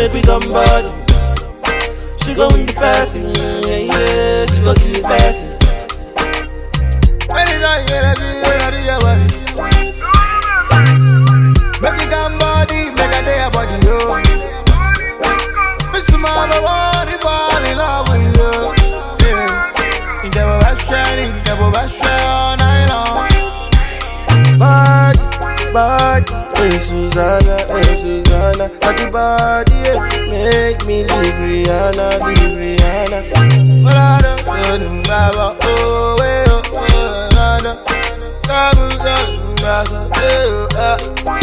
make we come body. She go win the passing, yeah, yeah, she go give it passing. Anytime you ready, you ready, your body. Make it come body, make a day your body, yo. Mr. Mama, want to fall in love with you. Yeah. In the best shining, in the best shine all night long. Body, body, hey Susanna, hey Susanna. Body, body, yeah, make me leave Rihanna, leave Rihanna. But I don't know, Baba, oh, way, oh, oh, nada. Kabu, kabu, kabu, eh, ah.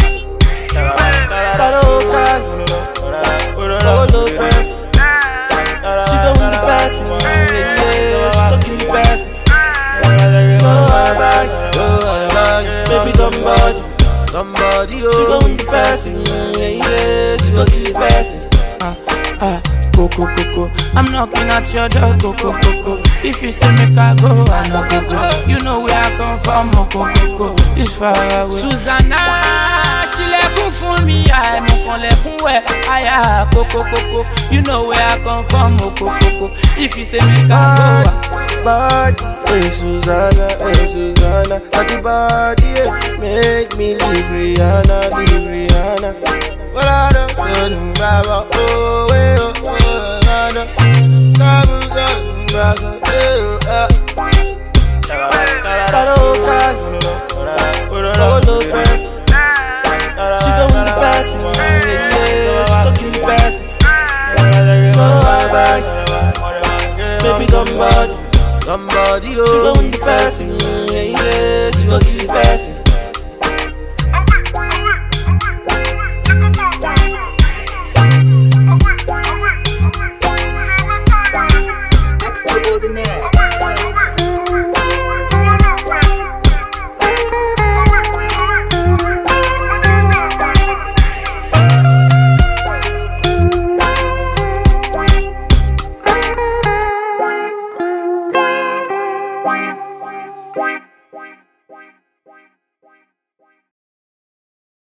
Karaoke, oh no stress. She go win the passing, yeah, yeah, she go give it passing. Go bye go bye, baby come body, come body, oh. She go win the passing, yeah, yeah, she go give it passing. ah, ah, go, go, go, go. I'm knocking at your door, go, go, go, go. If you say make I go, I no go, go. You know where I come from, oh, go, go, go. This far away. Susanna ṣílẹ̀kùn fún mi àìmọ̀kànlẹ̀kùn wẹ̀ àyà kókókókó you know where I come from okokoko if you say make I go wa. Body, hey Susanna, hey Susanna. Body, body, yeah, make me leave Rihanna, leave Rihanna. But I don't know, Baba, oh, way, oh, oh, nada. Kabu, kabu, kabu, eh, ah. Karaoke, oh